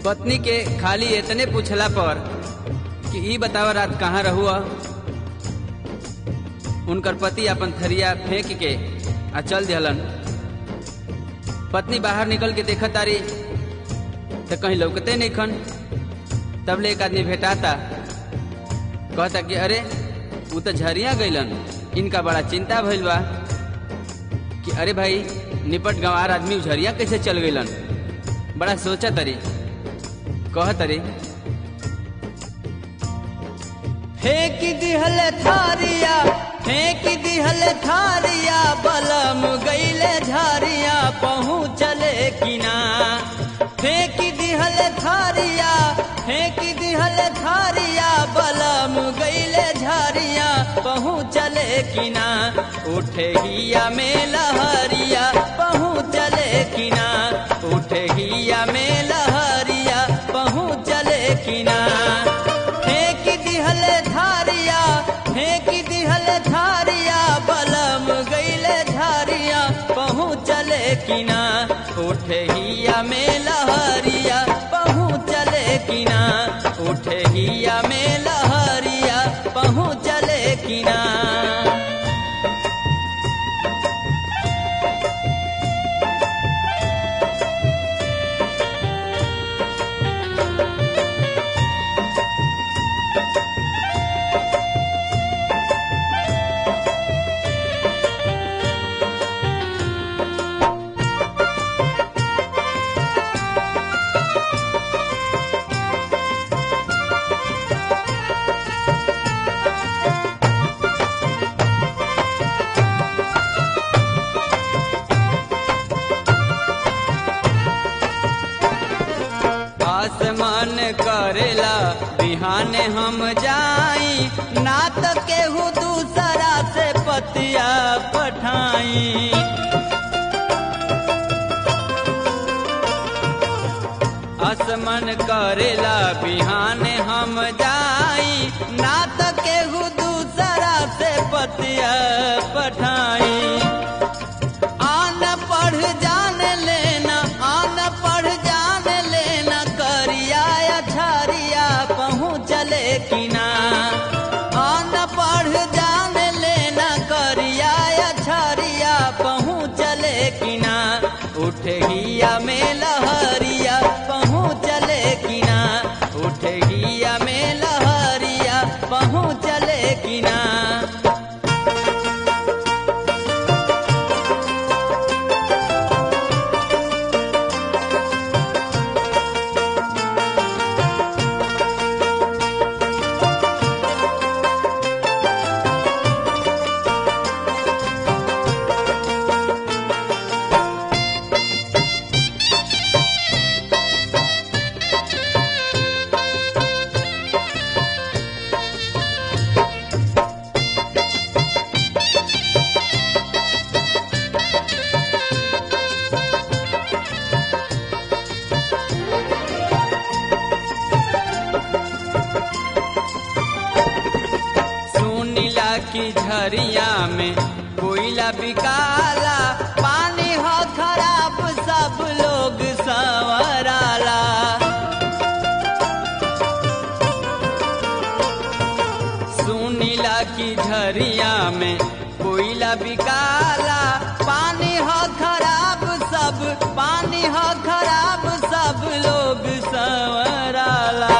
पत्नी के खाली इतने पूछला पर कि ई बतावा रात कहाँ रहुआ उनकर पति अपन थरिया फेंक के आ चल दिहलन पत्नी बाहर निकल के देखत तारी तो कहीं लौकते नहीं खन तब ले एक आदमी भेटाता कहता कि अरे वो तो झरिया गईलन इनका बड़ा चिंता भइल बा कि अरे भाई निपट गंवार आदमी झरिया कैसे चल गईलन बड़ा सोचा तरी कह तरी फेंक दिहल थारिया फेंक दिहल थारिया बलम गईले झारिया पहुँचले किना फेंक दिहल थारिया फेंक दिहल थारिया बलम गईले झारिया पहुँचले किना उठे हिया में लहरिया पहुँचले किना उठे हिया में लहरिया पहुँचले किना फेंक दिहल धारिया फेंक दिहल धारिया बलम गईले धारिया पहुँचले किना उठे हिया में लहरिया पहुँचले किना उठे हिया में लहरिया पहुँचले किना आसमान करेला बिहाने हम जाई ना तो केहू दूसरा से पतिया पठाई आसमान करेला बिहाने हम जाई ना तो केहू दूसरा से पतिया पठाई आन पढ़ जान लेना आन पढ़ जान लेना करिया अछारिया पहुँचले किना आन पढ़ जान लेना करिया अछारिया पहुँचले किना उठे हिया में लहरिया पहुँचले किना उठे हिया में लहरिया पहुँचले किना सुनीला की झरिया में कोयला बिकाला पानी हो खराब सब लोग संवराला सुनीला की झरिया में कोयला बिकाला पानी हो खराब सब पानी हो खराब सब लोग संवराला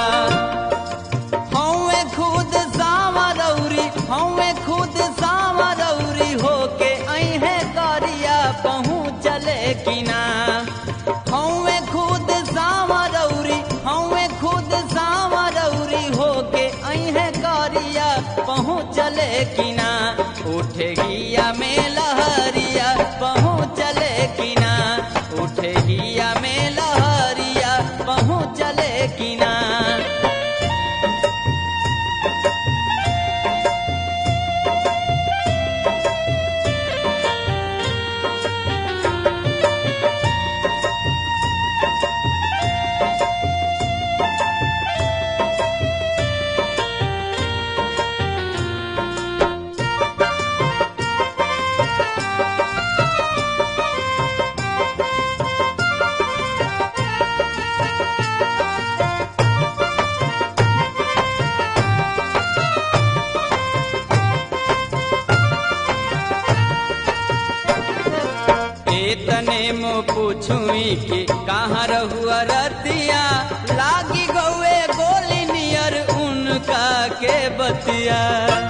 हौवे खुद सावरौरी हौवे खुद सावरौरी होके अहे करिया पहुँचले किना हौवे खुद सावरौरी हौवे खुद सावरौरी होके अहे करिया पहुँचले किना उठे हिया में लहरिया पहुँचले किना उठे हिया में लहरिया पहुँचले किना कि कहाँ रहुआ रतिया लागी गौए गोली नियर उनका के बतिया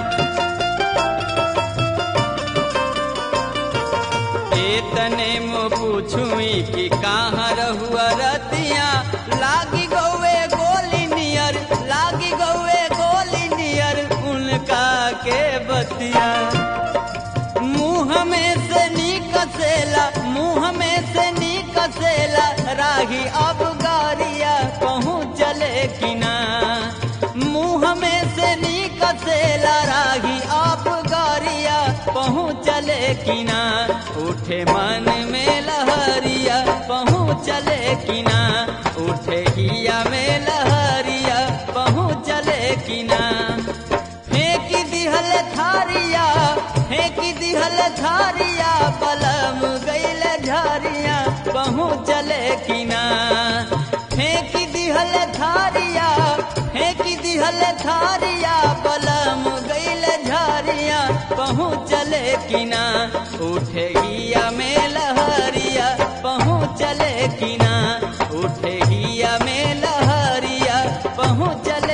तने मो पूछुई कि कहाँ रहुआ रतिया लागी गौए गोली नियर लागी गौए गोली नियर उनका के बतिया मुंह में से निकसेला मुंह में से निकसेला राही अब गारिया पहुँच चले कि ना मुंह में से निकसेला राही अब गारिया पहुँच चले कि ना उठे मन में लहरिया पहुँच चले कि ना उठे हिया में लहरिया पहुँच चले कि ना फेंक दिहल थारिया फेंक दिहल थारिया बलम गैल झारिया पहुँच चले कि ना फेंक दिहल थारिया फेंक दिहल थारिया बलम गैल झारिया पहुँच चले कि ना उठे हिया में लहरिया पहुँच चले कि ना उठे हिया में लहरिया पहुँच चले